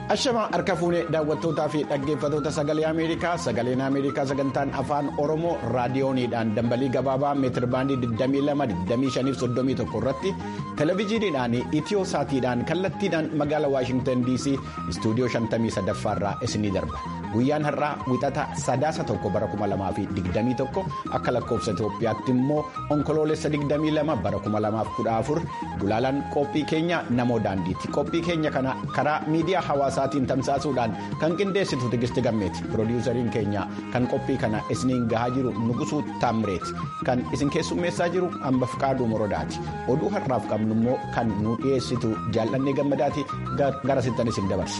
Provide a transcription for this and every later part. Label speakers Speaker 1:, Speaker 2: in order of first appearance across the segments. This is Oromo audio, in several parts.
Speaker 1: Ashamaa harka fuunee daawwattootaa fi dhaggeeffattoota sagalee Ameerikaa sagaleen Ameerikaa sagantaan afaan Oromoo raadiyooniidhaan dambalii gabaabaa meetirbaandii 22-25-31 irratti televezyiiniidhaan itiyoo saatiidhaan kallattiidhaan magaalaa Waashingtan DC istuudiyoo 53 irraa isinii darba. Guyyaan har'aa wixata sadaasa tokko bara 2021 akka lakkoofsa Itoophiyaatti immoo onkoloolessa 22 bara 2014 gulaalaan qophii keenya namoo daandiiti. Qophii keenya kana karaa miidiyaa hawaasaatiin tamsaasuudhaan kan qindeessitu Tigisti Gammeeti. Piroodyuusariin keenya kan qophii kana isiniin gahaa jiru Nugusuu Taamreeti. Kan isin keessummeessaa jiru Hamba Fiqaaduu Morodaati. Oduu har'aaf qabnu immoo kan nu dhiyeessitu jaallannee gammadaati gara sittan isin dabarsa.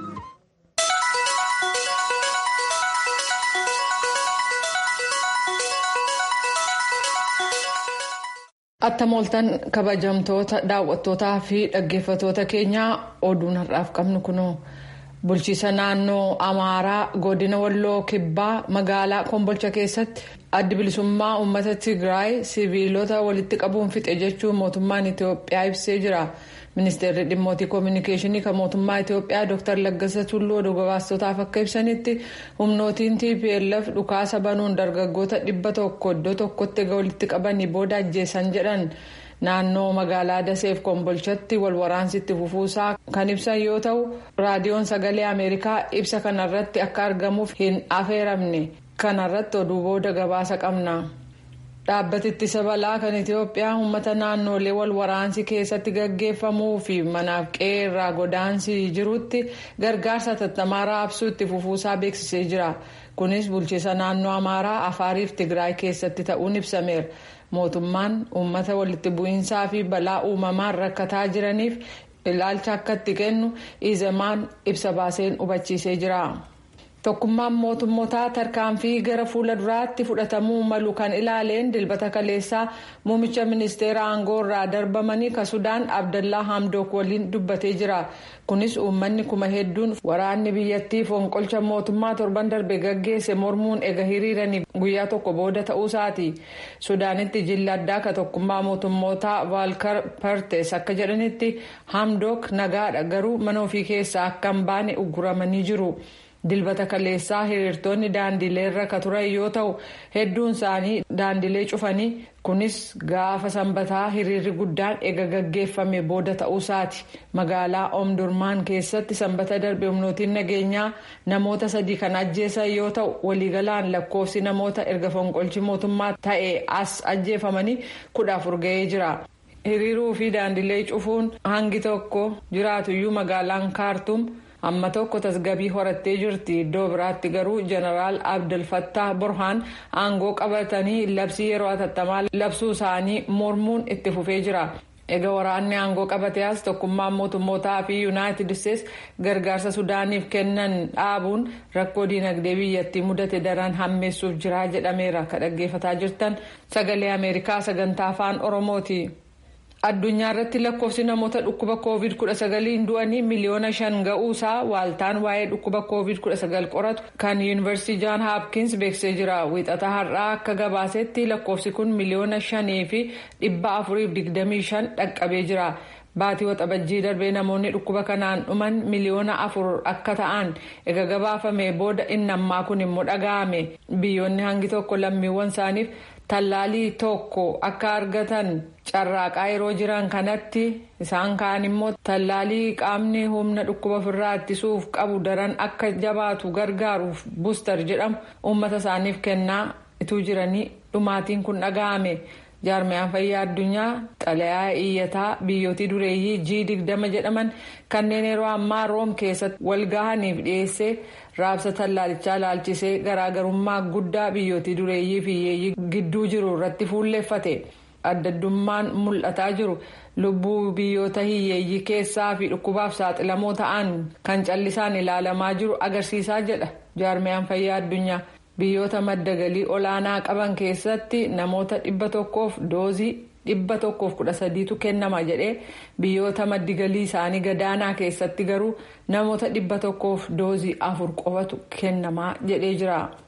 Speaker 2: Attam ooltan kabajamtoota daawwattootaa fi dhaggeeffattoota keenyaa oduun har'aaf qabnu kunoo bulchiisa naannoo amaaraa godina walloo kibbaa magaalaa kombolcha keessatti addi bilisummaa uummata tigraay siviilota walitti qabuun fixe jechuun mootummaan itiyoophiyaa ibsee jira. ministeerri dhimmoota koominikeeshinii kan mootummaa itiyoophiyaa dr laggasa tulluu oduu gabaastotaaf akka ibsanitti humnootiin tplf dhukaasa banuun dargaggoota dhibba tokko iddoo tokkotti walitti qabanii booda ajjeessan jedhan naannoo magaalaa daseef kombolchatti walwaraansi itti fufuusaa kan ibsan yoo ta'u raadiyoon sagalee ameerikaa ibsa kanarratti akka argamuuf hin affeeramne kanarratti oduu booda gabaasa qabna. dhaabbati ittisa balaa kan itiyoophiyaa uummata naannolee wal waraansi keessatti gaggeeffamuu fi manaaf qe'ee irraa godaansi jirutti gargaarsa hatattamaa raabsuu itti fufuusaa beeksisee jira kunis bulchiisa naannoo amaaraa afaariif tigraay keessatti ta'uun ibsameera mootummaan uummata walitti bu'iinsaa fi balaa uumamaan rakkataa jiraniif ilaalcha akka itti kennu izemaan ibsa baaseen hubachiisee jira. tokkummaan mootummootaa tarkaanfii gara fuula duraatti fudhatamuu malu kan ilaaleen dilbata kaleessaa muumicha ministeera aangoo irraa darbamanii ka sudaan abdallaa hamdook waliin dubbatee jira kunis uummanni kuma hedduun waraanni biyyattii fonqolcha mootummaa torban darbe gaggeesse mormuun ega hiriiranii guyyaa tokko booda ta'uusaati sudaanitti jilli addaa ka tokkummaa mootummootaa vaalkar partes akka jedhanitti hamdook nagaadha garuu mana ofii keessaa akka hin baane ugguramanii jiru. dilbata kaleessaa hiriirtonni daandilee irra ka turan yoo ta'u hedduun isaanii daandilee cufanii kunis gaafa sanbataa hiriirri guddaan ega gaggeeffame booda ta'uusaati magaalaa omdurmaan keessatti sanbata darbe humnootiin nageenyaa namoota sadii kan ajjeesan yoo ta'u waliigalaan lakkoofsi namoota erga fonqolchi mootummaa ta'e as ajjeefamanii kudha afur ga'ee jira. hiriiruu fi daandilee cufuun hangi tokko jiraatuyyuu magaalaan kaartum. amma tokko tasgabii horattee jirti iddoo biraatti garuu jeneraal abdulfattah burhaan aangoo qabatanii labsii yeroo hatattamaa labsuu isaanii mormuun itti fufee jira egaa waraanni aangoo qabatee as tokkummaan mootummootaa fi yuunaayitid isteetsi gargaarsa sudaaniif kennan dhaabuun rakkoo diinagdee biyyattii mudate daran hammeessuuf jira jedhameera ka dhaggeeffataa jirtan sagalee ameerikaa sagantaa afaan oromooti. addunyaa irratti lakkoofsi namoota dhukkuba covid 19 du'anii miliyoona shan ga'uusaa waaltaan waa'ee dhukkuba covid 19 qoratu kan yuunivarsiitii jaan haapkins beeksisee jira wiixata har'aa akka gabaasetti lakkoofsi kun miliyoona shanii fi dhibba afuriif digdamii shan dhaqqabee jira. baatii waxabajjii darbee namoonni dhukkuba kanaan dhuman miliyoona afur akka ta'an ega gabaafame booda inni ammaa kun immoo dhaga'ame biyyoonni hangi tokko lammiiwwan isaaniif tallaalii tokko akka argatan carraaqaa yeroo jiran kanatti isaan kaan immoo tallaalii qaamni humna dhukkuba ofirraa ittisuuf qabu daran akka jabaatu gargaaruuf buustar jedhamu uummata isaaniif kennaa ituu jiranii dhumaatiin kun dhaga'ame. jaarmiyaan fayyaa addunyaa xalayaa iyyataa biyyootii dureeyyii g digdama jedhaman kanneen yeroo ammaa room keessatti walgahaniif dhiyeessee raabsa tallaalichaa laalchisee garaagarummaa guddaa biyyootii dureeyyii fi hiyyeeyyii gidduu jiru irratti fuulleeffate addaddummaan mul'ataa jiru lubbuu biyyoota hiyyeeyyii keessaa fi dhukkubaaf saaxilamoo ta'an kan callisaan ilaalamaa jiru agarsiisaa jedha jaarmiyaan fayyaa addunyaa. biyyoota madda galii olaanaa qaban keessatti namoota dhibba tokkoof doozii dhibba tokkoof kudha sadiitu kennama jedhee biyyoota maddi galii isaanii gadaanaa keessatti garuu namoota dhibba tokkoof doozii afur qofatu kennamaa jedhee jira.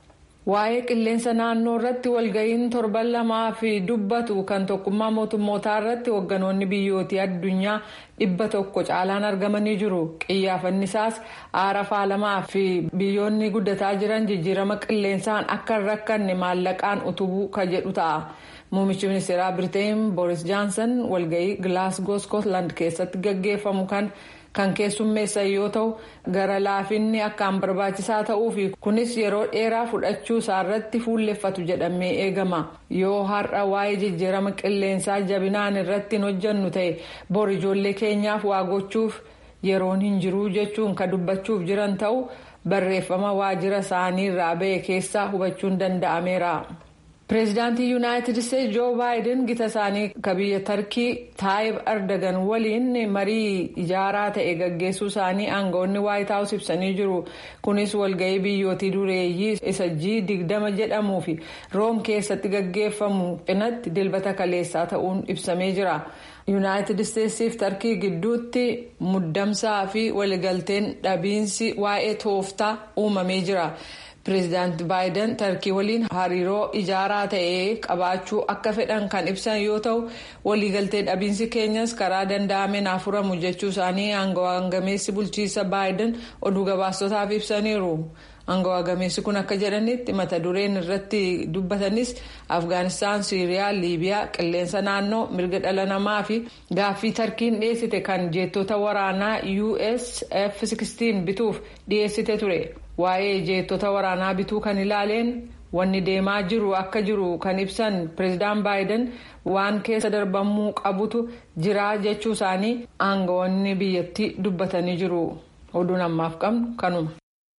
Speaker 2: waa'ee qilleensa naannoo irratti walga'iin torban lamaa fi dubbatu kan tokkummaa mootummootaa irratti hoogganoonni biyyootii addunyaa dhibba tokko caalaan argamanii jiru qiyyaafanni isaas aara faalamaa fi biyyoonni guddataa jiran jijjiirama qilleensaan akka hin rakkanne maallaqaan utubuu ka jedhu ta'a. Muummichi ministeeraa Biriteen Booris Jaansan walga'ii Gilaasgoo Skootland keessatti gaggeeffamu kan kan keessummeessan yoo ta'u gara laafinni akkaan barbaachisaa ta'uu fi kunis yeroo dheeraa fudhachuu isaarratti fuulleffatu jedhamee eegama yoo har'a waa'ee jijjiirama qilleensaa jabinaan irratti hin hojjannu ta'e bor ijoollee keenyaaf waa gochuuf yeroon hin jiruu jechuun kan dubbachuuf jiran ta'u barreeffama waajjira isaanii irraa ba'e keessaa hubachuun danda'ameera. pireezidaantii yuunaayitid isteetsi joo baayiden gita isaanii ka biyya tarkii taayib ardagan waliin marii ijaaraa ta'e gaggeessuu isaanii aangawoonni waayit haawus ibsanii jiru kunis walga'ii biyyootii dureeyyii isa g digdama jedhamuu fi room keessatti gaggeeffamu cinatti dilbata kaleessaa ta'uun ibsamee jira yuunaayitid isteetsiif tarkii gidduutti muddamsaa fi waliigalteen dhabiinsi waa'ee tooftaa uumamee jira. pireezidaanti baayiden tarkii waliin hariiroo ijaaraa ta'e qabaachuu akka fedhan kan ibsan yoo ta'u waliigaltee dhabiinsi keenyas karaa danda'ameen furamu jechuu isaanii aangawaa gameessi bulchiisa baayiden oduu gabaastotaaf ibsaniiru. aangawaa gameessi kun akka jedhanitti mata dureen irratti dubbatanis afgaanistaan siiriyaa liibiyaa qilleensa naannoo mirga dhala namaa fi gaaffii tarkiin dhiyeessite kan jeettota waraanaa us f-16 bituuf dhiyeessite ture. waa'ee jeettota waraanaa bituu kan ilaaleen wanni deemaa jiru akka jiru kan ibsan pireezidaan baayiden waan keessa darbamuu qabutu jira jechuu isaanii aangawoonni biyyattii dubbatanii jiru oduun ammaaf qabnu kanuma.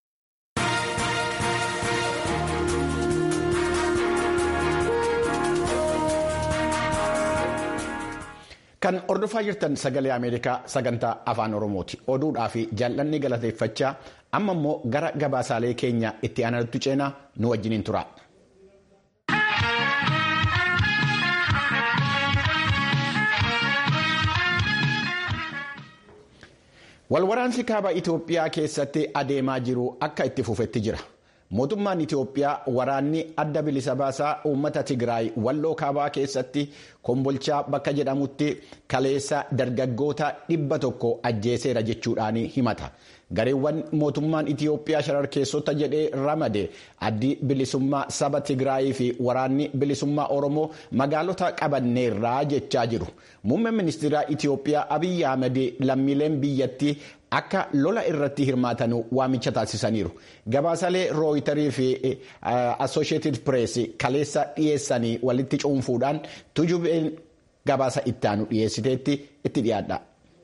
Speaker 1: Kan hordofaa jirtan sagalee Ameerikaa sagantaa afaan Oromooti. Oduudhaa fi jaallanni galateeffachaa amma immoo gara gabaasaalee keenya itti aanutti ceenaa nu wajjiniin tura. Walwaraansi kaaba Itoophiyaa keessatti adeemaa jiru akka itti fufetti jira. Mootummaan Itoophiyaa waraanni adda bilisa baasaa uummata Tigraay walloo kaabaa keessatti kombolchaa bakka jedhamutti kaleessa dargaggoota dhibba tokko ajjeeseera jechuudhaan himata. Gareewwan mootummaan Itoophiyaa shararkeessota jedhee ramade addi bilisummaa saba Tigraayii fi waraanni bilisummaa Oromoo magaalota qabanneerraa jechaa jiru. Muummeen ministeera Itoophiyaa Abiyyi Ahmed lammiileen biyyattii akka lola irratti hirmaatan waamicha taasisaniiru. Gabaasalee rooyitarii fi assosheetid pirees kaleessa dhiyeessanii walitti cuunfuudhaan tujubeen gabaasa ittaanu dhiyeessiteetti itti dhiyaadha.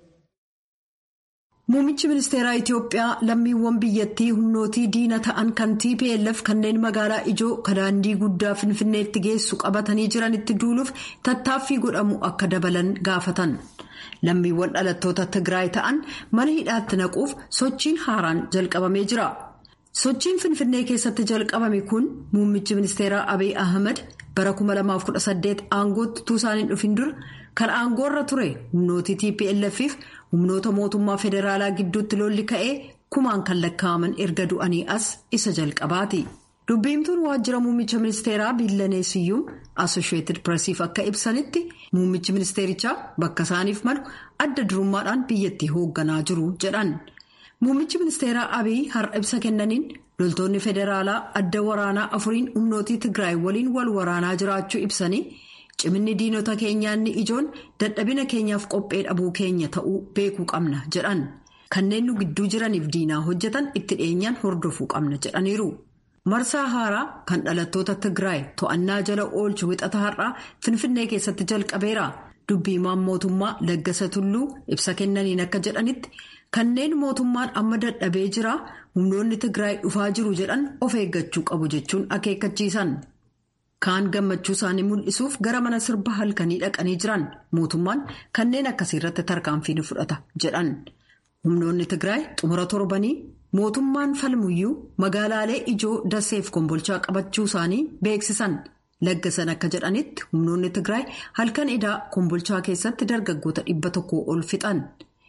Speaker 3: Muummichi ministeeraa Itoophiyaa lammiiwwan biyyattii humnootii diina ta'an kan TPLF kanneen magaalaa ijoo kadaandii guddaa finfinneetti geessu qabatanii jiranitti duuluuf tattaaffii godhamu akka dabalan gaafatan. Lammiiwwan dhalattoota Tigraay ta'an mana hidhaatti naquuf sochiin haaraan jalqabamee jira. Sochiin Finfinnee keessatti jalqabame kun muummichi ministeeraa Abiy Ahmed bara 2018 aangootti utuu isaaniin dhufin dura kan aangoorra ture humnootii TPLF'if humnoota mootummaa federaalaa gidduutti lolli ka'ee kumaan kan lakkaa'aman erga du'anii as isa jalqabaati. Dubbiimtuun waajjira muummicha ministeeraa Biillaneesiyyuum Asosheetid Piresiif akka ibsanitti muummichi ministeerichaa bakka isaaniif malu adda durummaadhaan biyyattii hoogganaa jiru jedhan. Muummichi ministeeraa Abiy har'a ibsa kennaniin loltoonni federaalaa adda waraanaa afuriin humnootii Tigraay waliin wal waraanaa jiraachuu ibsanii ciminni diinota keenyaa inni ijoon dadhabina keenyaaf qophee dhabuu keenya ta'uu beekuu qabna jedhan. Kanneen nu gidduu jiraniif diinaa hojjetan itti dhiyeenyaan hordofuu qabna jedhaniiru. Marsaa haaraa kan dhalattoota Tigraay to'annaa jala oolchu wixata har'aa Finfinnee keessatti jalqabeera. Dubbiimaan mootummaa Laggasa Tulluu ibsa kennaniin akka jedhanitti kanneen mootummaan amma dadhabee jira humnoonni Tigraay dhufaa jiru jedhan of eeggachuu qabu jechuun akeekkachiisan. Kaan gammachuu isaanii mul'isuuf gara mana sirba halkanii dhaqanii jiran mootummaan kanneen akkasii irratti tarkaanfii ni fudhata jedhan. Humnoonni Tigraay xumura torbanii mootummaan falmuyyuu magaalaalee ijoo daseef kombolchaa qabachuu isaanii beeksisan. Laggasan akka jedhanitti humnoonni Tigraay halkan idaa kombolchaa keessatti dargaggoota dhibba tokko ol fixan.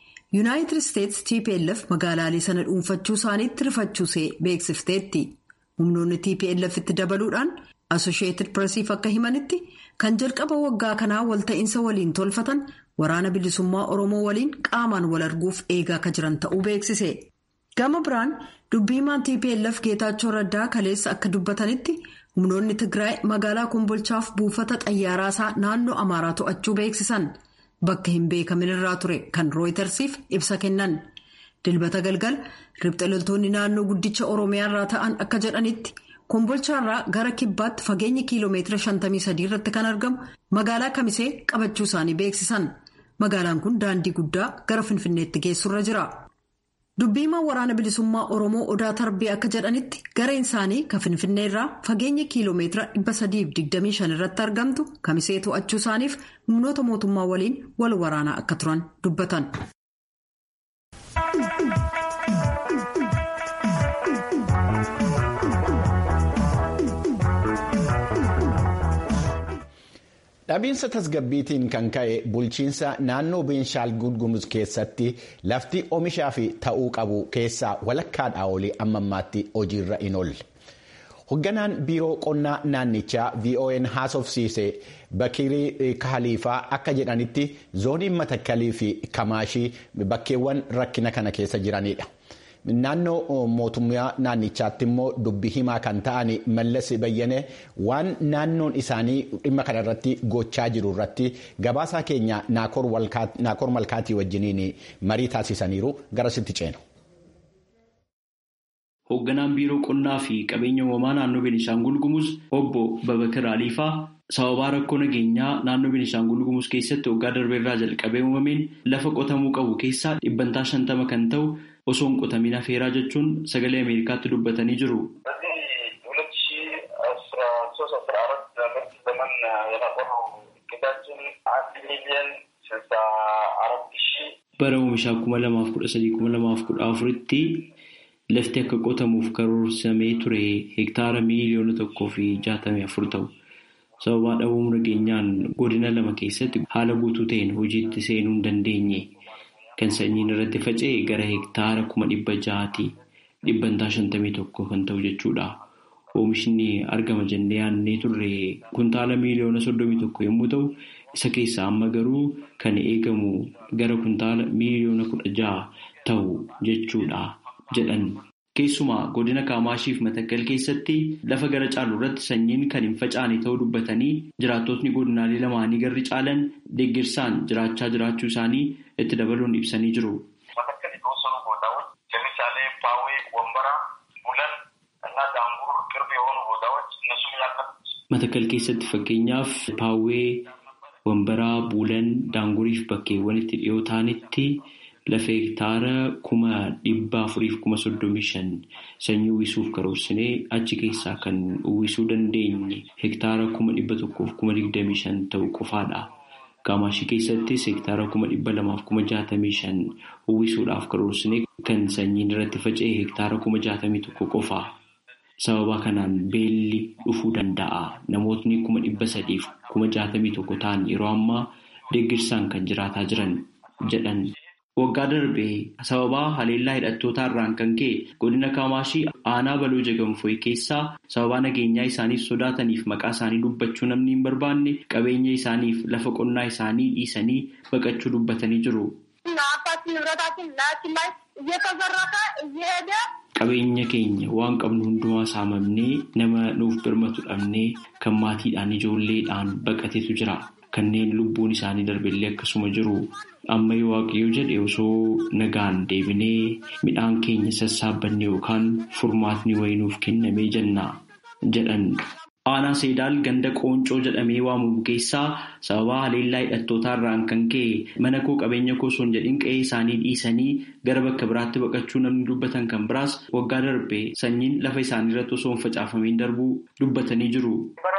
Speaker 3: Yuunaayitid Isteetsi TPLF magaalaalee sana dhuunfachuu isaaniitti rifachuusee beeksifteetti. humnoonni tplf itti dabaluudhaan asosheetid piresiif akka himanitti kan jalqaba waggaa kanaa walta'iinsa waliin tolfatan waraana bilisummaa oromoo waliin qaamaan wal arguuf eegaa akka jiran ta'uu beeksise gama biraan dubbiimaan tplf geetaachoo raddaa kaleessa akka dubbatanitti humnoonni tigraay magaalaa kombolchaaf buufata xayyaaraasaa naannoo amaaraa to'achuu beeksisan bakka hin beekamin irraa ture kan rooyitersiif ibsa kennan dilbata galgal ribxa loltoonni naannoo guddicha oromiyaa irraa ta'an akka jedhanitti kombolchaarraa gara kibbaatti fageenyi kiiloomeetira 53 irratti kan argamu magaalaa kamisee qabachuu isaanii beeksisan magaalaan kun daandii guddaa gara finfinneetti geessurra jira. dubbiimaan waraana bilisummaa oromoo odaa tarbee akka jedhanitti gareen isaanii kan finfinnee irraa fageenya kiiloomeetira 325 irratti argamtu kamisee to'achuu isaaniif humnoota mootummaa waliin wal waraanaa akka turan dubbatan.
Speaker 1: dhabiinsa tasgabbiitiin kan ka'e bulchiinsa naannoo beenshaangul gumuz keessatti lafti oomishaa fi ta'uu qabu keessaa walakkaadhaa olii amma ammaatti hojiirra hin oolle. Hoogganaan biiroo qonnaa naannichaa VON haasofsiise Bakirii Kaaliifaa akka jedhanitti zooniin matakkalii fi kamaashii bakkeewwan rakkina kana keessa jiranidha. Naannoo mootummaa naannichaatti immoo dubbi himaa kan ta'an mallas bayyane waan naannoon isaanii dhimma kana irratti gochaa jiru irratti gabaasaa keenya naakoor malkaatii wajjiniin marii taasisaniiru garasitti ceenu.
Speaker 4: Hoogganaan biiroo qonnaa fi qabeenya uumamaa naannoo Beenishaangul Gumuz obbo Babakir Aliifaa sababaa rakkoo nageenyaa naannoo Beenishaangul Gumuz keessatti waggaa darbeerraa jalqabee uumameen lafa qotamuu qabu keessaa dhibbantaa shantama kan ta'u osoo hin qotamin hafeeraa jechuun sagalee Ameerikaatti dubbatanii jiru. Bara oomishaa kuma lamaaf kudha sadii kuma lamaaf kudha afuritti lafti akka qotamuuf karoorsamee ture hektaara miiliyoona tokkoo fi jaatamii afur ta'u. Sababaa dhabuu nageenyaan godina lama keessatti haala guutuu ta'een hojiitti seenuu hin dandeenye. Kan sanyiin irratti faca'e gara hektaara kuma dhibba ja'aati dhibbantaa shantamii tokko kan ta'u jechuudha. Oomishni argama jennee yaadnee turre kuntaala miiliyoona soddomii tokko yommuu ta'u, isa keessaa amma garuu kan eegamu gara kuntaala miiliyoona kudha ja'a ta'u jechuudha jedhan. Keessumaa godina Kaamaashiif Matakkal keessatti lafa gara caalu irratti sanyiin kan hin facaane ta'uu dubbatanii jiraattotni godinaalee lamaanii garri caalan deeggarsaan jiraachaa jiraachuu isaanii itti dabaluun ibsanii jiru. Matakkal keessatti fakkeenyaaf paawwee wambaraa buulan daanguriif bakkeewwan itti dhiyoo ta'anitti lafa hektaara kuma dhibba afuriif kuma soddomii shan sanyii uwwisuuf karoorsinee achi keessaa kan uwwisuu dandeenye hektaara kuma dhibba tokkoof kuma digdamii shan ta'u qofaadha. Kaamaashii keessattis hektaara kuma dhibba lamaaf kuma jaatamii shan uwwisuudhaaf karoorsinee kan sanyiin irratti faca'e hektaara kuma jaatamii tokko qofa. Sababa kanaan beelli dhufuu danda'a. Namootni kuma dhibba sadiif kuma jaatamii tokko ta'an yeroo ammaa deeggarsaan kan jiraataa jiran jedhan. Waggaa darbee sababaa haleellaa hidhattootaa irraan kan ka'e godina Kaamaashii aanaa baloo jagamfooyi keessaa sababaa nageenyaa isaaniif sodaataniif maqaa isaanii dubbachuu namni hin barbaanne qabeenya isaaniif lafa qonnaa isaanii dhiisanii baqachuu dubbatanii jiru. Qabeenya keenya waan qabnu hundumaa saamamnee nama nuuf birmatu dhabnee kan maatiidhaan ijoolleedhaan baqateetu jira. Kanneen lubbuun isaanii darbeellee akkasuma jiru. Amma yoo waaqayyo jedhe osoo nagaan deebinee midhaan keenya sassaabbanne yookaan furmaatni wayinuuf kennamee jenna jedhan. Aanaa Seedaal ganda Qooncoo jedhamee waamamu keessaa sababaa haleellaa hidhattootaa irraan kan ka'e mana koo qabeenya koo osoo hin jedhin qe'ee isaanii dhiisanii gara bakka biraatti baqachuu namni dubbatan kan biraas waggaa darbee sanyiin lafa isaanii irratti osoo hin facaafamiin darbuu dubbatanii jiru.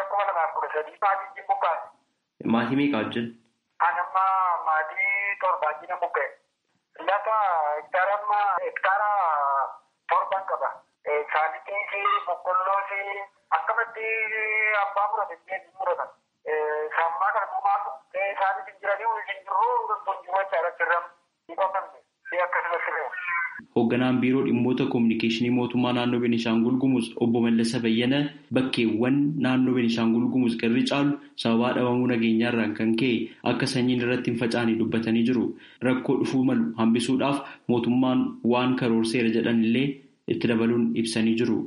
Speaker 4: Maatii meeqa wajjin?
Speaker 5: Anamma maatii torbaajina buqqee. Lafa hektaara hektaara torban qaba. Saalitii fi boqqolloo fi akkamatti abbaa murate jeetii muratan. Sammaa kana kumaa isaaniif hin jiranii waliin hin jirru hundumaa irratti irratti ni qotamne. Akkasumas
Speaker 4: hoogganaan biiroo dhimmoota koominikeeshinii mootummaa naannoo Beenishaangul Gumuz obbo Mallasa Bayyana bakkeewwan naannoo Beenishaangul Gumuz garri caalu sababaa dhabamuu nageenyaarraan kan ka'e akka sanyiin irratti hin facaane dubbatanii jiru. Rakkoo dhufuu malu hambisuudhaaf mootummaan waan karoorseera jedhan illee itti dabaluun ibsanii jiru.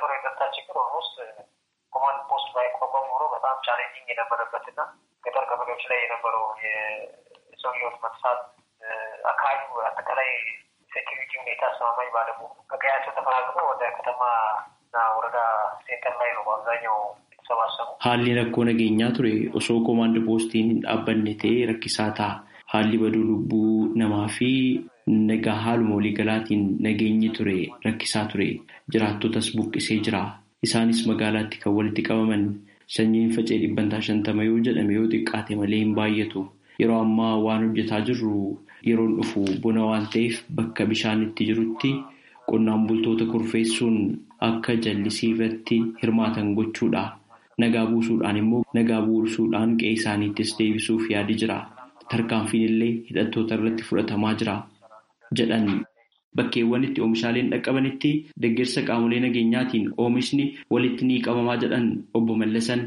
Speaker 5: ቻሌንጂንግ የነበረበትና ገጠር ቀበሌዎች ላይ የነበረው የሰው ህይወት መጥፋት አካባቢው አጠቃላይ ሴኪሪቲ ሁኔታ አስተማማኝ ባለመሆኑ ከቀያቸው ተፈናቅለው ወደ ከተማና ወረዳ ሴንተር ላይ ነው በአብዛኛው የተሰባሰቡ።
Speaker 4: Haalli rakkoo nageenyaa ture osoo koomaandi poostiin hin dhaabbanne ta'ee rakkisaa ta'a. Haalli baduu lubbuu namaa fi nagaa haaluma waliigalaatiin nageenyi ture rakkisaa ture. Jiraattotas buqqisee jira. Isaanis magaalaatti kan walitti qabaman sanyiin facee dhibbantaa shantama yoo jedhame yoo xiqqaate malee hin baay'atu. Yeroo ammaa waan hojjetaa jirru yeroon dhufu bona waan ta'eef bakka bishaan itti jirutti qonnaan bultoota kurfeessuun akka jallisii irratti hirmaatan gochuudha. Nagaa buusuudhaan immoo nagaa buusuudhaan qe'ee isaaniittis deebisuuf yaadi jira. Tarkaanfiin illee hidhattoota irratti fudhatamaa jira jedhan. Bakkeewwan itti oomishaaleen dhaqqabanitti deeggarsa qaamolee nageenyaatiin oomishni walitti ni qabamaa jedhan obbo Mallasan.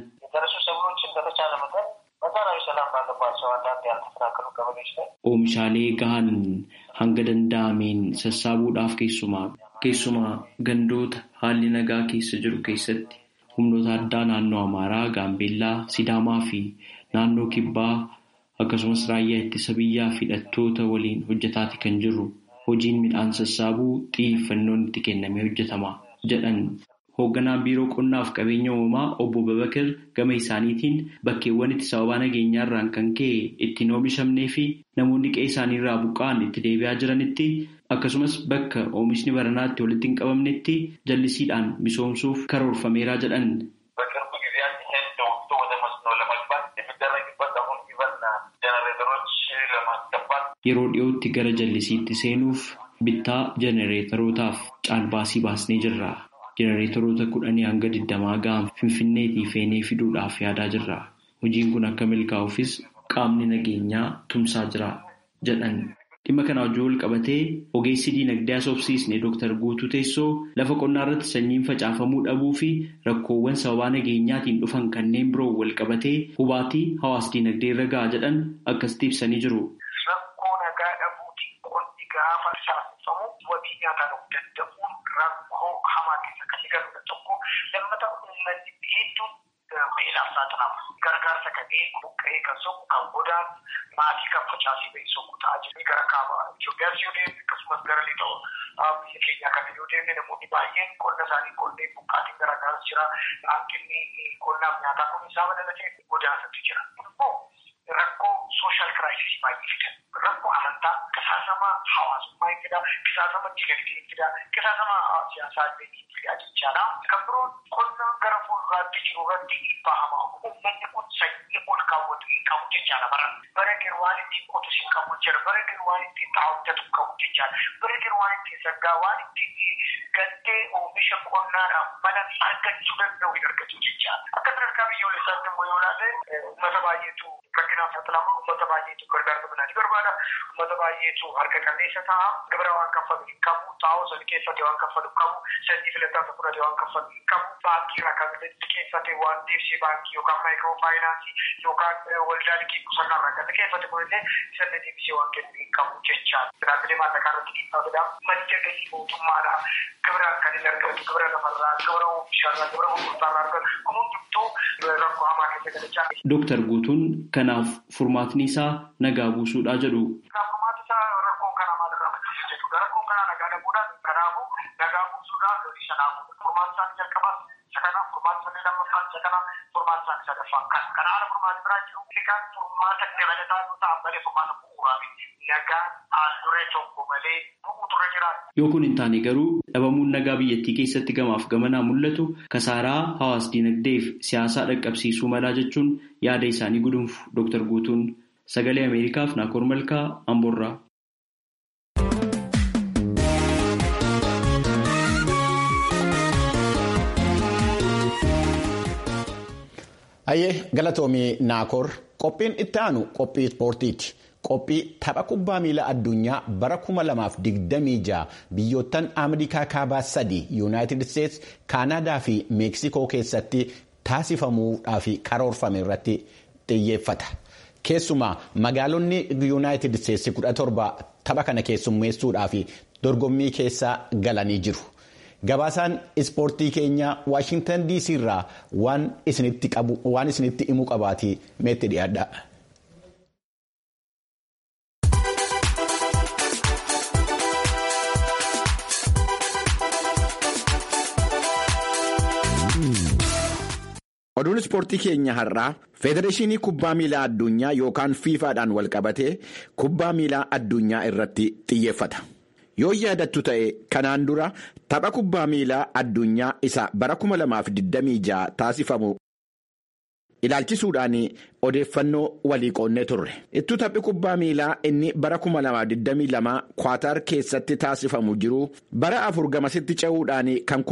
Speaker 4: Oomishaalee gahan hanga danda'ameen sassaabuudhaaf keessumaa keessumaa gandoota haalli nagaa keessa jiru keessatti humnoota addaa naannoo Amaaraa, Gaambeellaa, Sidaamaa fi naannoo Kibbaa akkasumas raayyaa ittisa biyyaa fi hidhattoota waliin hojjetaati kan jirru. Hojiin midhaan sassaabuu xiyyeeffannoon itti kennamee hojjetama jedhan. Hoogganaan biiroo qonnaaf qabeenya uumamaa obbo Babakar gama isaaniitiin bakkeewwan itti sababaa nageenyaarraan kan ka'e ittiin oomishamnee fi namoonni qe'ee isaaniirraa buqqa'an itti deebi'aa jiranitti akkasumas bakka oomishni baranaatti walitti hin qabamnetti jallisiidhaan misoomsuuf karoorfameeraa jedhan. Yeroo dhiyootti gara jallisiitti seenuuf bittaa jenereetarootaaf caalbaasii baasnee jirra. Jenereetaroota kudhanii hanga digdamaa ga'an finfinneetii feenee fiduudhaaf yaadaa jirra. Hojiin kun akka milkaa'uufis qaamni nageenyaa tumsaa jira jedhan. Dhimma kana wajjin wal qabatee ogeessi diinagdee asoobsiisne Dr. Guutuu Teessoo lafa qonnaa irratti sanyiin facaafamuu dhabuu fi rakkoowwan sababaa nageenyaatiin dhufan kanneen biroo wal qabatee hubaatii hawaas diinagdee irra gahaa jedhan akkasitti ibsanii jiru.
Speaker 5: Rakkoo nagaa dhabuuti qonni gaafa saasifamu wabii nyaataa dhufuu danda'uun rakkoo hamaa keessa kan galudha tokko lammata uummanni hedduun beelaaf saaxilamu. Gargaarsa kan eegu buqqa'ee kan soqu kan godaan maatii kan facaasee ba'e soqu ta'aa jiru. Gara kaaba Itoophiyaas yoo deemne akkasumas gara lixa biyya keenyaa kana yoo deemne namoonni baay'een qonna isaanii qonnee buqqaatiin garaagaraas jira. Hanqinni qonnaaf nyaataa kun isaa madalatee godaansatti jira. Immoo rakkoo sooshaal kiraayisisii baay'ee fidan. Rakkoo amantaa qisaasama hawaasummaa hin fidaa, qisaasama dinagdee hin fidaa, qisaasama siyaasaa illee hin fidaa jechaadha. Kan biroon qonna gara fuulduraatti jiru irratti dhiibbaa hamaa uummanni kun sanyii ol kaawwatu hin qabu jechaadha bara. Bara gadi waan ittiin qotus hin qabu jechaadha. Bara gadi waan ittiin xaawwatu hin qabu jechaadha. Bara gadi waan ittiin saggaa waan ittiin gantee oomisha qonnaadhaaf mala argachuu danda'u hin argatu jechaadha. Akka sadarkaa biyyoolessaatti immoo yoo ilaalle uummata baay'eetu rakkinaaf saaxilama. Uummata baay'eetu gargaarsa midhaanii barbaada. Uummata baay'eetu harka qalleessa ta'a. Gibira waan kaffalu hin qabu. Xaa'oo sana keessatti waan kaffalu hin qabu. Sanyii filataa isa fudhate waan kaffalu hin qabu. Baankii irraa kan liqeeffate waan deebisee baankii yookaan maayikiroo faayinaansii yookaan waldaa liqii qusannaa irraa kan liqeeffate kunillee isa deebisee waan kennu hin qabu jechaadha. Dhaabbilee maallaqaa irratti dhiibbaa fidaa. Madda galii mootummaadha. Gibiraan kan inni argatu gibira lafarraa, gibira oomisharraa, gibira gurgurtaarraa argatu. Kun hundumtuu rakkoo hamaa keessa galachaa.
Speaker 4: Dooktar Guutuun kanaaf furmaatni isaa nagaa buusuudhaa jedhu.
Speaker 5: Furmaatni isaa rakkoo kana maalirraa maddisiisa jechuudha. Rakkoon kana nagaa dhabuudhaan kanaafuu nagaa buusuudhaan lolii sanaa buusa. Furmaatni isaanii jalqabaas isa kana furmaatni isaanii lammaffaan isa kana furmaatni isaanii sadaffaan kana. Kana haala furmaatni biraa jiru milikaan furmaata dabalataa yoo ta'an malee furmaata bu'uuraa miti. Nagaa haal duree tokko malee bu'uu turre jiraata.
Speaker 4: Yoo kun hin taane garuu dhabamuun nagaa biyyattii keessatti gamaaf gamanaa mul'atu kasaaraa hawaas dinagdeef siyaasaa dhaqqabsiisuu malaa jechuun yaada isaanii gudunfu Dr. Guutuun sagalee Ameerikaaf Naakoor Malkaa Amboorraa.
Speaker 1: Ayyee galatoomii Naakoor qophiin itti aanu qophii ispoortiiti. qophii tapha kubbaa miilaa addunyaa bara 2026 biyyoottan Ameerikaa kaabaa sadii Yuunaayitid Isteets, Kaanaadaa fi Meeksikoo keessatti taasifamuudhaaf karoorfame irratti xiyyeeffata. Keessumaa magaalonni Yuunaayitid Isteetsi 17 tapha kana keessummeessuudhaaf dorgommii keessa galanii jiru. Gabaasaan ispoortii keenya Waashintan DC irraa waan isinitti himuu qabaate meetti dhiyaadha. Oduun ispoortii keenya har'aa Federeeshinii Kubbaa Miilaa Addunyaa yookaan fiifaadhaan walqabatee kubbaa miilaa addunyaa irratti xiyyeeffata. Yoo yaadattu ta'e kanaan dura tapha kubbaa miilaa addunyaa isa bara 2026 taasifamu ilaalchisuudhaan odeeffannoo walii qoonnee turre. Ittuu taphi kubbaa miilaa inni bara 2022 Kwaatar keessatti taasifamu jiru bara afur gamasitti ce'uudhaan kan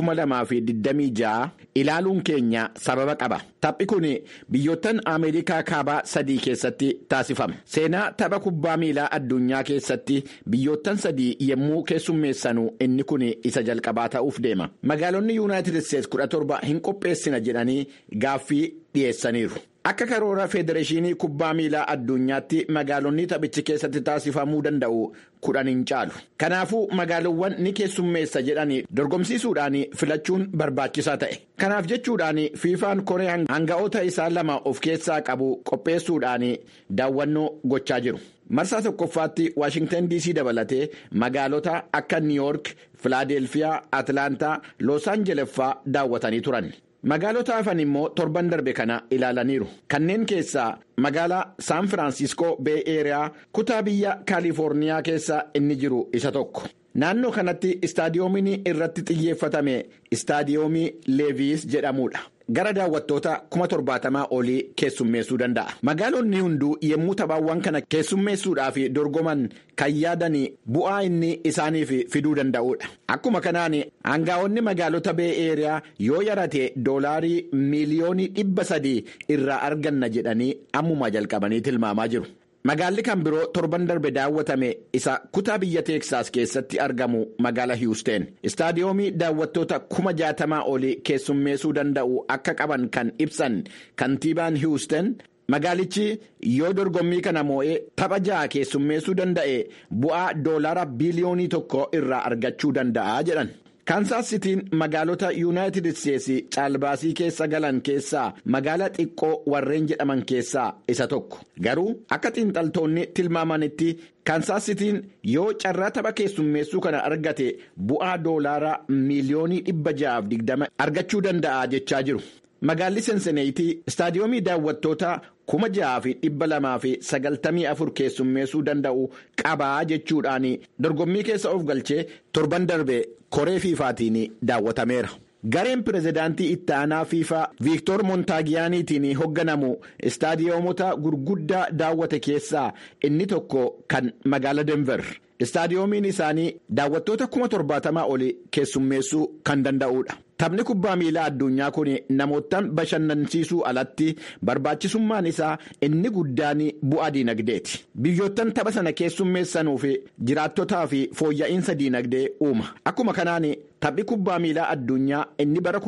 Speaker 1: 2026 ilaaluun keenya sababa qaba. Taphi kun biyyoottan Ameerikaa kaabaa sadii keessatti taasifama. Seenaa tapha kubbaa miilaa addunyaa keessatti biyyoottan sadii yommuu keessummeessanu inni kun isa jalqabaa ta'uuf deema. Magaalonni Yuunaayitid Isteets 17 hin qopheessina jedhanii gaaffii dhiyeessaniiru. Akka karoora Federeeshinii Kubbaa Miilaa Addunyaatti magaalonni taphichi keessatti taasifamuu danda'u kudhan hin caalu. Kanaafuu magaalawwan ni keessummeessa jedhanii dorgomsiisuudhaan filachuun barbaachisaa ta'e. Kanaaf jechuudhaan fiifaan koree hanga'oota isaa lama of keessaa qabu qopheessuudhaan daawwannoo gochaa jiru. Marsaa tokkoffaatti Waashingtan DC dabalatee magaalota akka Niiyoork, Filaadelfiyaa, Atlaantaa, Loos Aanjeles fa'aa daawwatanii turan. Magaalota hafan immoo torban darbe kana ilaalaniiru. Kanneen keessaa magaalaa Saan Firaansiskoo Bee Eeriyaa kutaa biyya Kaalifoorniyaa keessa inni jiru isa tokko. Naannoo kanatti istaadiyoomiin irratti xiyyeeffatame istaadiyoomii Leeviis jedhamudha. Gara daawwattoota kuma torbaatamaa olii keessummeessuu danda'a. Magaalonni hunduu yommuu taphaawwan kana keessummeessuudhaaf dorgoman kan yaadan bu'aa inni isaaniif fiduu danda'udha. Akkuma kanaan aangaa'onni magaalota bee eeriyaa yoo yarate doolaarii miiliyoonii dhibba sadii irraa arganna jedhanii ammuma jalqabanii tilmaamaa jiru. Magaalli kan biroo torban darbe daawwatame isa kutaa biyya Teeksaas keessatti argamu magaala Hiwusteen. Istaadiyoomii daawwattoota kuma jaatamaa olii keessummeessuu danda'u akka qaban kan ibsan kantiibaan Hiwusteen magaalichi yoo dorgommii kana moo'ee tapha ja'a keessummeessuu danda'e bu'aa doolaara biliyoonii tokko irraa argachuu danda'a jedhan. Kaansaas sitiin magaalota yuunaayitid isteetsi caalbaasii keessa galan keessaa magaala xiqqoo warreen jedhaman keessaa isa tokko garuu akka xiinxaltoonni tilmaamanitti kaansaas sitiin yoo carraa tapha keessummeessuu kana argate bu'aa doolaaraa miiliyoonii dhibba ja'aaf digdama argachuu danda'a jechaa jiru. Magaalli Senseneeyitii istaadiyoomii daawwattoota kuma ja'aa fi dhibba lamaa fi sagaltamii afur keessummeessuu danda'u qabaa jechuudhaan dorgommii keessa of galchee torban darbe koree fiifaatiin daawwatameera. Gareen pirezidaantii itti aanaa fiifaa Viiktoor Montaagiyaaniitiin hoogganamu istaadiyoomota gurguddaa daawwate keessaa inni tokko kan magaala Denver. Istaadiyoomiin isaanii daawwattoota kuma torbaatamaa oli keessummeessuu kan danda'udha. Taphni kubbaa miilaa addunyaa kun namootaan bashannansiisuu alatti barbaachisummaan isaa inni guddaan bu'aa diinagdeeti. Biyyoottan tapha sana keessummeessanuu fi jiraattotaa fi fooyya'insa diinagdee uuma. Akkuma kanaan taphni kubbaa miilaa addunyaa inni bara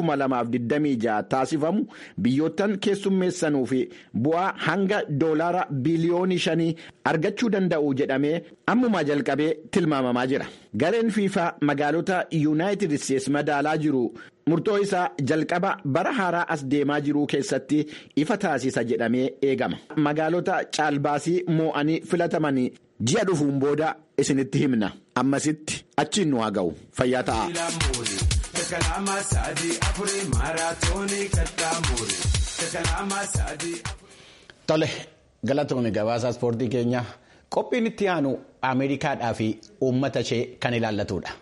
Speaker 1: 2026 taasifamu biyyoottan keessummeessanuu fi bu'aa hanga doolaara biliyoonii shanii argachuu danda'u jedhamee ammumaa jalqabee tilmaamamaa jira. Gareen fiifaa magaalota yuunaayitid isteetsi madaalaa jiru. murtoo isaa jalqaba bara haaraa as deemaa jiruu keessatti ifa taasisa jedhamee eegama magaalota caalbaasii moo'anii filatamanii ji'a dhufuun booda isinitti himna ammasitti achiin nu haa ga'u fayyaa ta'a.
Speaker 6: Tole galatoomii gabaasaa ispoortii keenya qophiin itti aanu Ameerikaadhaa fi uummata ishee kan ilaallatudha.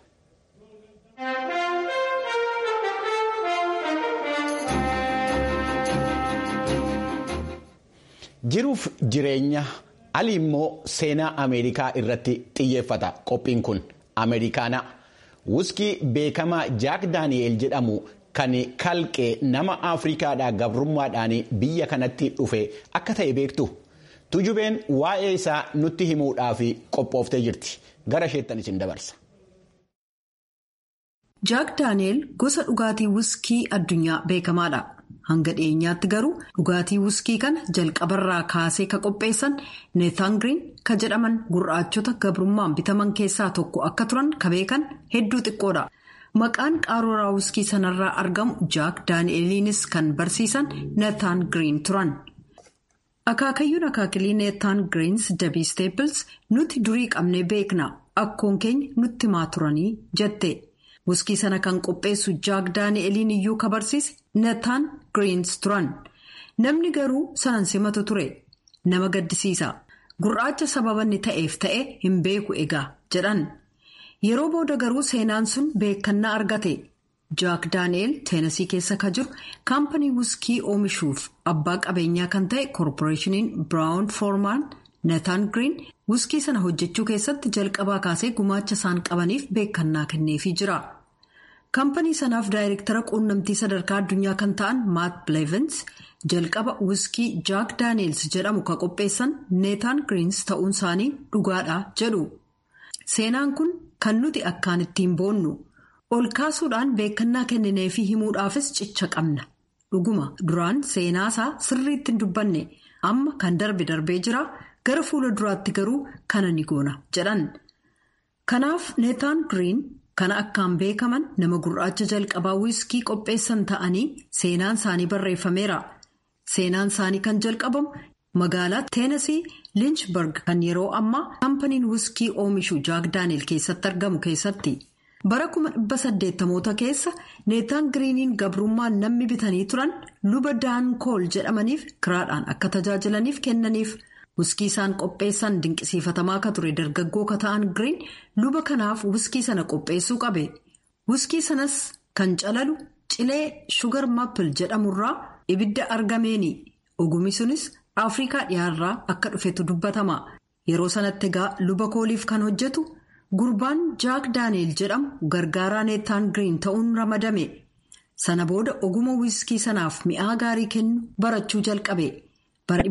Speaker 6: Jiruuf jireenya ali immoo seenaa Ameerikaa irratti xiyyeeffata qophiin kun Ameerikaana. Wuskii beekamaa Jaak Daani'eel jedhamu kan kalqee nama Afrikaadhaa gabrummaadhaan biyya kanatti dhufe akka ta'e beektu.
Speaker 1: Tujubeen waa'ee isaa nutti himuudhaaf qophooftee jirti. Gara isheettan isin dabarsa.
Speaker 3: Jaak Daani'eel gosa dhugaatii wiskii addunyaa beekamaadha. Hanga dhiyeenyaatti garuu dhugaatii wiskii kana jalqabarraa kaasee ka qopheessan neetaan giriin ka jedhaman gurraachota gabrummaan bitaman keessaa tokko akka turan ka beekan hedduu xiqqoodha. Maqaan qaruuraa wiskii sanarraa argamu Jaak Daani'eliinis kan barsiisan neetaan giriin turan. Akaakayyuun akaakilii neetaan giriins dabii steepils nuti durii qabnee beekna akkoon keenya nutti himaa turanii jette. Wiskii sana kan qopheessu Jaak Daani'eliin iyyuu ka barsiise neetaan giriins turan. Namni garuu sanan simatu ture. Nama gaddisiisa. Gurraacha sababa inni ta'eef ta'e hin beeku egaa jedhan. Yeroo booda garuu seenaan sun beekannaa argate. Jaak Daani'el teenasii keessa ka jiru kaampanii wiskii oomishuuf abbaa qabeenyaa kan ta'e koorporeeshiniin Biraawun Foormaan neetaan giriin wiskii sana hojjechuu keessatti jalqabaa kaasee gumaacha isaan qabaniif beekannaa kenneefii jira. Kaampanii sanaaf daayireektara quunnamtii sadarkaa addunyaa kan ta'an Maat Bilevins jalqaba wiskii Jaak Daani'els jedhamu ka qopheessan neetaan giriins ta'uun isaanii dhugaadha jedhu. Seenaan kun kan nuti akkaan ittiin boonnu. ol kaasuudhaan beekannaa kenninee fi himuudhaafis cicha qabna dhuguma duraan seenaasaa sirriitti hin dubbanne amma kan darbe darbee jira gara fuula duraatti garuu kana ni goona jedhan kanaaf neetaan giriin kana akkaan beekaman nama gurraacha jalqabaa wiskii qopheessan ta'anii seenaan isaanii barreeffameera seenaan isaanii kan jalqabamu magaalaa teenasii linchberg kan yeroo ammaa kaampaniin wiskii oomishu jaak daani'el keessatti argamu keessatti. bara kuma dhibba saddeettamoota keessa neetaan giriiniin gabrummaan namni bitanii turan luba daan kool jedhamaniif kiraadhaan akka tajaajilaniif kennaniif wiskii isaan qopheessan dinqisiifatamaa akka ture dargaggoo ka ta'an giriin luba kanaaf wiskii sana qopheessuu qabe wiskii sanas kan calalu cilee shugar maapil jedhamurraa ibidda argameeni ogummi sunis afrikaa dhiyaarraa akka dhufetu dubbatama yeroo sanatti egaa luba kooliif kan hojjetu. Gurbaan Jaak Daani'el jedhamu gargaaraa neetaan giriin ta'uun ramadame. Sana booda oguma wiskii sanaaf mi'aa gaarii kennu barachuu jalqabe. Bara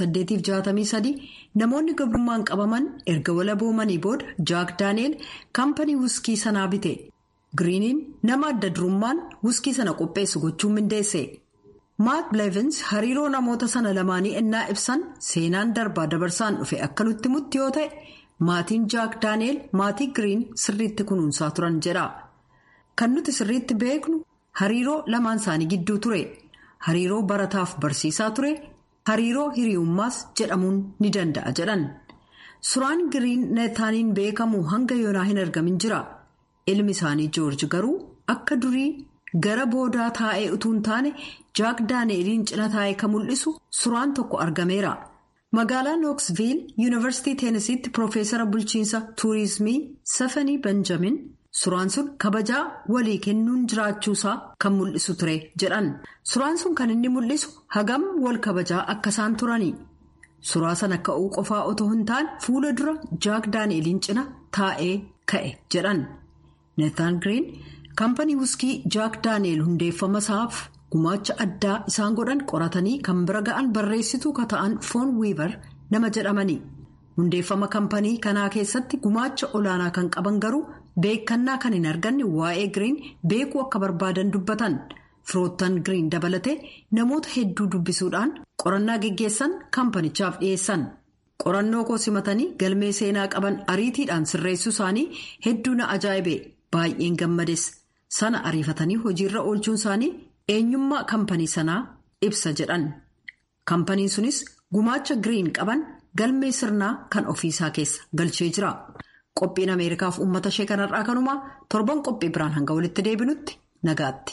Speaker 3: 1863 namoonni gabrummaan qabaman erga walaboomanii booda Jaak Daani'el kaampanii wiskii sanaa bite. Giriiniin nama adda durummaan wiskii sana qopheessu gochuun mindeesse. Maat Bilevins hariiroo namoota sana lamaanii ennaa ibsan seenaan darbaa dabarsaan dhufe akka nutti mutti yoo ta'e. Maatiin Jaak Daani'el maatii Giriin sirriitti kunuunsaa turan jedha. Kan nuti sirriitti beeknu hariiroo lamaan isaanii gidduu ture. Hariiroo barataaf barsiisaa ture. Hariiroo hiriyummaas jedhamuun ni danda'a jedhan. Suuraan Giriin neetaaniin beekamu hanga yoonaa hin argamin jira. Ilmi isaanii Joorji garuu akka durii gara boodaa taa'ee utuu hin taane Jaak Daani'eliin cina taa'ee kan mul'isu suuraan tokko argameera. Magaalaa Nooksviil Yuunivarsiitii Teenisiitti Piroofeesara Bulchiinsa Tuurizimii Safanii Benjamin suuraan sun kabajaa walii kennuun jiraachuusaa kan mul'isu ture jedhan. Suuraan sun kan inni mul'isu hagam wal kabajaa akka isaan turani. Suuraa sana ka'uu qofaa otoo hin taane fuula dura Jaak Daani'eliin cina taa'ee ka'e jedhan. Neetaan Giriin kaampanii wiskii Jaak Daani'el hundeeffama isaaf. Gumaacha addaa isaan godhan qoratanii kan bira ga'an barreessituu ka ta'an foon wiibar nama jedhamani. Hundeeffama kaampanii kanaa keessatti gumaacha olaanaa kan qaban garuu beekannaa kan hin arganne waa'ee giriin beekuu akka barbaadan dubbatan. Firoottan giriin dabalatee namoota hedduu dubbisuudhaan qorannaa geggeessan kaampanichaaf dhiyeessan. Qorannoo koo simatanii galmee seenaa qaban ariitiidhaan sirreessuu isaanii hedduu na ajaa'ibe baay'een gammades sana ariifatanii hojiirra oolchuun isaanii. eenyummaa kaampanii sanaa ibsa jedhan kaampaniin sunis gumaacha giriin qaban galmee sirnaa kan ofiisaa keessa galchee jira qophiin ameerikaaf uummata ishee kanarraa kanumaa torban qophii biraan hanga walitti deebinutti nagaatti.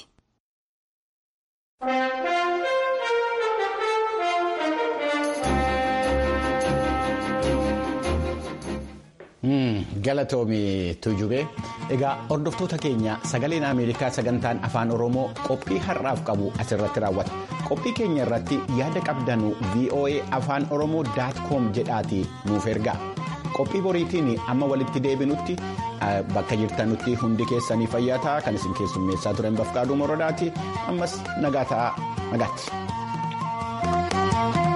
Speaker 1: Galatoomii Tuujubee egaa hordoftoota keenya sagaleen Ameerikaa sagantaan afaan Oromoo qophii har'aaf qabu asirratti raawwata. Qophii keenya irratti yaada qabdanu VOA afaan Oromoo com jedhaati nuuf ergaa. Qophii boriitiin amma walitti deebinutti bakka jirtanutti hundi keessanii fayyaa ta'a kan isin keessummeessaa turan bafqaaduu morodaati ammas nagaa ta'a nagaatti.